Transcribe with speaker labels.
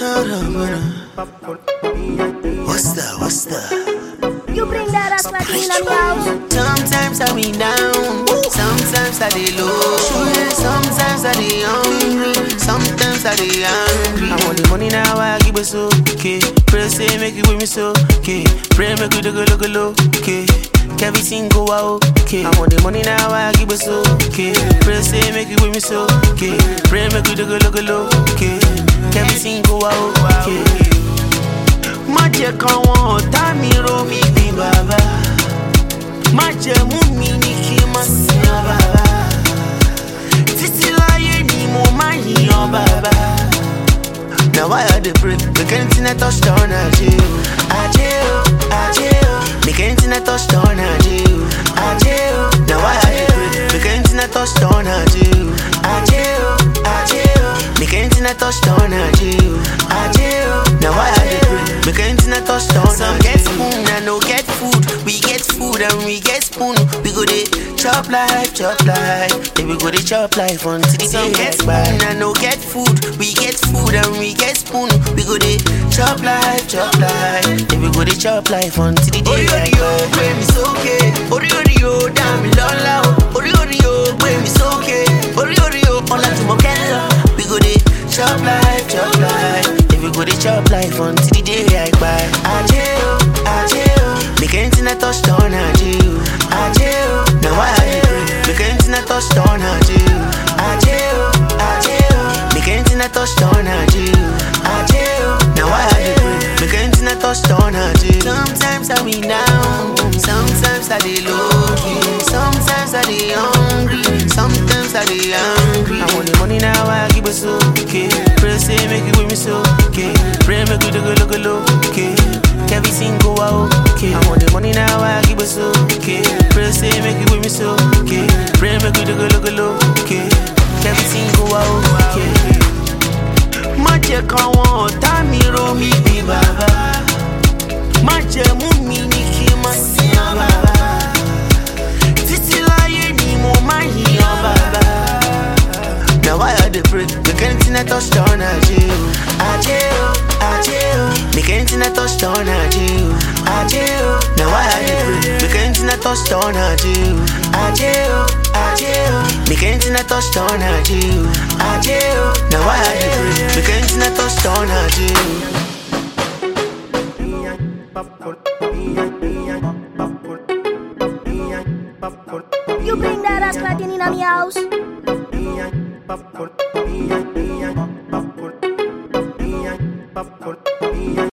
Speaker 1: What's that? What's that?
Speaker 2: You bring that ass like in on the house.
Speaker 1: Sometimes I be down, sometimes I dey low, sometimes I dey hungry, sometimes I dey angry. I want the money now, I give it so okay. Pray say make it with me so okay. Pray make it go look low okay. Everything go out okay. I want the money now, I give it so okay. Pray say make it with me so okay. Pray make it go look low okay. Everything go out okay. Má jẹ́ káwọn ọ̀tá mi rò mí bí bàbá. Má jẹ́ mú mi ní kí n má sin ọ bàbá. Títí láyé ni mo máa yìnyàn bàbá. Na why I dey pray make anything I touch turn ajé o. Ajé o, ajé o. Make anything I touch turn ajé o. Ajé o. Na why I dey pray make anything I touch turn ajé o. Ajé o, ajé o. Make anything I touch turn ajé o. Ajé o. Na why I dey pray make anything I touch turn ajé o. Some get spoon and no get food. We get food and we get spoon. We go dey chop life, chop life. Then we go dey chop life until the day get spoon and no get food. We get food and we get spoon. We go dey chop life, chop life. Then we go dey chop life until the day get spoon. Orí orí o gbé mi sókè, orí orí o dá mi lọ́lá o. Orí orí o gbé mi sókè, orí orí o ọlá tí mo kẹ́ lọ. We go dey chop life, chop life. Then we go dey chop life until the day I kpai. Ajé o, ajé o. Make anything I touch turn ajé o. Ajé o. Na why I dey pray. Make anything I touch turn ajé o. Ajé o, ajé o. Make anything I touch turn ajé o. Ajé o. Na why I dey pray. Make anything I touch turn ajé o. Sometimes I be down, sometimes I dey low key, sometimes I dey hungry, sometimes I dey angry. I want the money now, I give it so okay. Pray say make it with me so okay. Pray make it go look low okay. Everything go out okay. I want the money now, I give it so okay. Pray say make it with me so okay. Pray make it go look low okay. Everything go out okay. Má jẹ́ káwọn ọ̀tá mi rò mí bí bàbá. Má jẹ́ mú mi ní kí n má sin ọ bàbá. Títí láyé ni mo máa yìnyàn bàbá. Na why I dey pray make anything I touch turn ajé o. Ajé o, ajé o. Make anything I touch turn ajé o. Ajé o. Na why I dey pray make anything I touch turn ajé o. Ajé o, ajé o. Make anything I touch turn ajé o. Ajé o. Na why I dey pray make anything I touch turn ajé o.
Speaker 2: You bring that ass like in on the house.
Speaker 3: Popcorn,